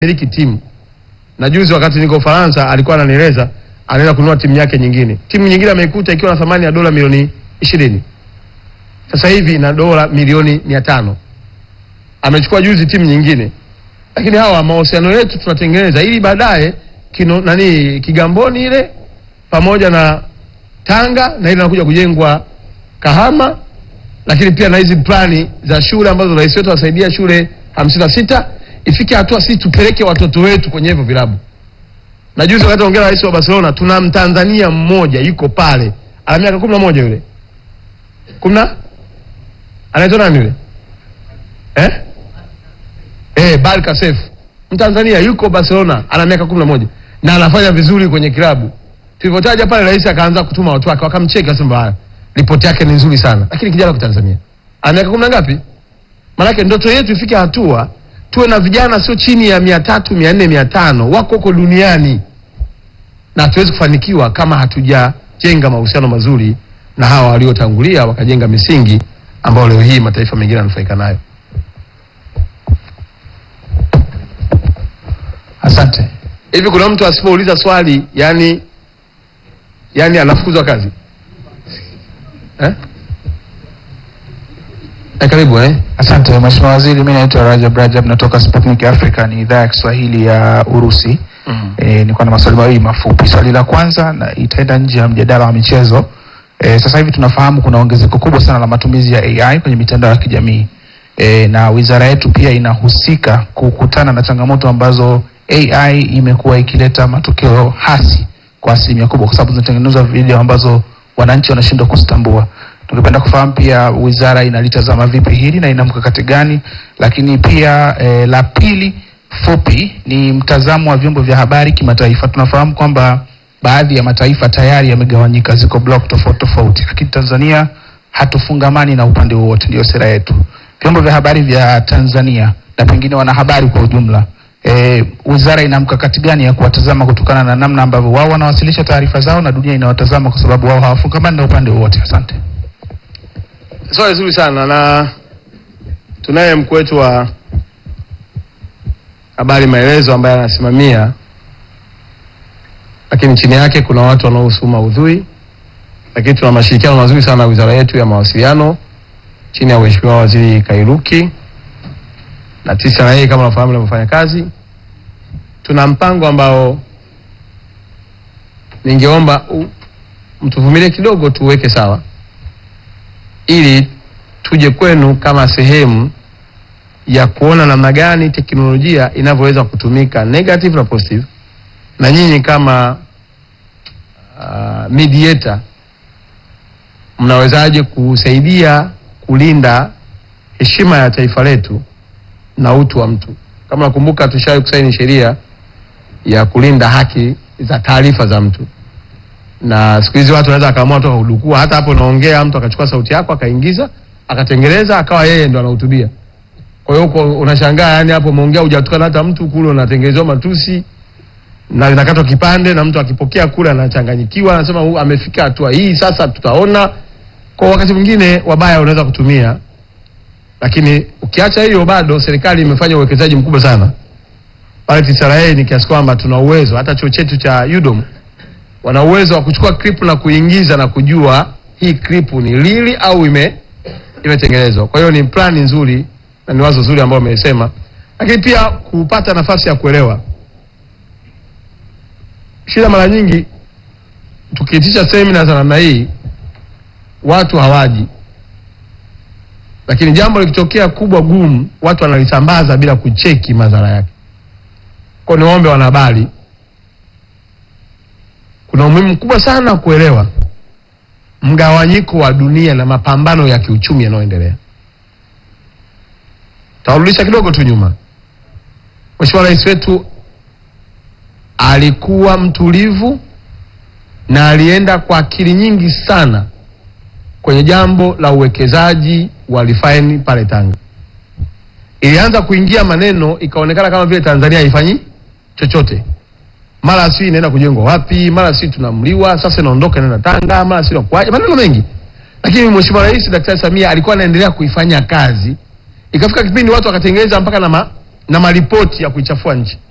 miliki timu na juzi wakati niko Ufaransa alikuwa ananieleza anaenda kununua timu yake nyingine. Timu nyingine ameikuta ikiwa na thamani ya dola milioni ishirini sasa hivi ina dola milioni mia tano amechukua juzi timu nyingine. Lakini hawa mahusiano yetu tunatengeneza ili baadaye kino nani Kigamboni ile pamoja na Tanga na ile inakuja kujengwa Kahama, lakini pia na hizi plani za shule ambazo rais wetu anasaidia shule hamsini na sita ifike hatua sisi tupeleke watoto wetu kwenye hivyo vilabu. Na juzi wakati ongea rais wa Barcelona, tuna Mtanzania mmoja yuko pale ana miaka kumi na moja yule kumi na anaitwa nani yule eh? Eh, Barca Seif Mtanzania yuko Barcelona ana miaka kumi na moja na anafanya vizuri kwenye kilabu. Tulipotaja pale, rais akaanza kutuma watu wake wakamcheka, akasema "Ah, ripoti yake ni nzuri sana, lakini kijana kwa Tanzania ana miaka kumi na ngapi? Maanake ndoto yetu ifike hatua tuwe na vijana sio chini ya mia tatu mia nne mia tano wako huko duniani, na hatuwezi kufanikiwa kama hatujajenga mahusiano mazuri na hawa waliotangulia wakajenga misingi ambayo leo hii mataifa mengine yananufaika nayo. Asante. Hivi kuna mtu asipouliza swali yani yani anafukuzwa kazi eh? Eh, karibu eh? Asante Mheshimiwa Waziri, mimi naitwa Rajab Rajab natoka Sputnik Africa, ni idhaa ya Kiswahili ya Urusi. Mm. E, niko na maswali mawili mafupi. Swali la kwanza na itaenda nje ya mjadala wa michezo. E, sasa hivi tunafahamu kuna ongezeko kubwa sana la matumizi ya AI kwenye mitandao ya kijamii. E, na wizara yetu pia inahusika kukutana na changamoto ambazo AI imekuwa ikileta matokeo hasi kwa asilimia kubwa, kwa sababu zinatengenezwa video ambazo wananchi wanashindwa kuzitambua. Tungependa kufahamu pia wizara inalitazama vipi hili na ina mkakati gani, lakini pia e, la pili fupi ni mtazamo wa vyombo vya habari kimataifa. Tunafahamu kwamba baadhi ya mataifa tayari yamegawanyika, ziko block tofauti tofauti, lakini Tanzania hatufungamani na upande wowote, ndio sera yetu. Vyombo vya habari vya Tanzania na pengine wanahabari kwa ujumla, e, wizara ina mkakati gani ya kuwatazama kutokana na namna ambavyo wao wanawasilisha taarifa zao na dunia inawatazama kwa sababu wao hawafungamani na upande wowote? Asante. Swali zuri sana na tunaye mkuu wetu wa habari maelezo ambaye anasimamia, lakini chini yake kuna watu wanaohusu maudhui, lakini tuna mashirikiano mazuri sana na wizara yetu ya mawasiliano chini ya Mheshimiwa Waziri Kairuki na TCRA kama unafahamu inavyofanya kazi. Tuna mpango ambao ningeomba u- mtuvumilie kidogo tuweke sawa ili tuje kwenu kama sehemu ya kuona namna gani teknolojia inavyoweza kutumika negative na positive, na nyinyi kama uh, mediator mnawezaje kusaidia kulinda heshima ya taifa letu na utu wa mtu. Kama nakumbuka, tushawahi kusaini sheria ya kulinda haki za taarifa za mtu na siku hizi watu wanaweza akaamua tu akudukua, hata hapo unaongea, mtu akachukua sauti yako akaingiza akatengeneza akawa yeye ndo anahutubia. Kwa hiyo uko unashangaa, yani hapo umeongea hujatukana hata mtu, kule unatengenezewa matusi na inakatwa kipande, na mtu akipokea kule anachanganyikiwa, anasema "Huyu amefika hatua hii, sasa tutaona. Kwa wakati mwingine wabaya unaweza kutumia, lakini ukiacha hiyo, bado serikali imefanya uwekezaji mkubwa sana pale TCRA, ni kiasi kwamba tuna uwezo, hata chuo chetu cha UDOM wana uwezo wa kuchukua clip na kuingiza na kujua hii clip ni lili au ime imetengenezwa. Kwa hiyo ni plani nzuri na ni wazo zuri ambao umesema, lakini pia kupata nafasi ya kuelewa shida. Mara nyingi tukiitisha semina za namna hii watu hawaji, lakini jambo likitokea kubwa gumu, watu wanalisambaza bila kucheki madhara yake. Kwa hiyo niwaombe wanahabari kuna umuhimu mkubwa sana kuelewa mgawanyiko wa dunia na mapambano ya kiuchumi yanayoendelea. Tawarudisha kidogo tu nyuma. Mheshimiwa Rais wetu alikuwa mtulivu na alienda kwa akili nyingi sana kwenye jambo la uwekezaji wa refinery pale Tanga. Ilianza kuingia maneno, ikaonekana kama vile Tanzania haifanyi chochote mara si inaenda kujengwa wapi, mara si tunamliwa sasa inaondoka inaenda Tanga, mara si inakuaje, maneno mengi. Lakini Mheshimiwa Rais Daktari Samia alikuwa anaendelea kuifanya kazi, ikafika kipindi watu wakatengeneza mpaka na, ma, na maripoti ya kuichafua nchi.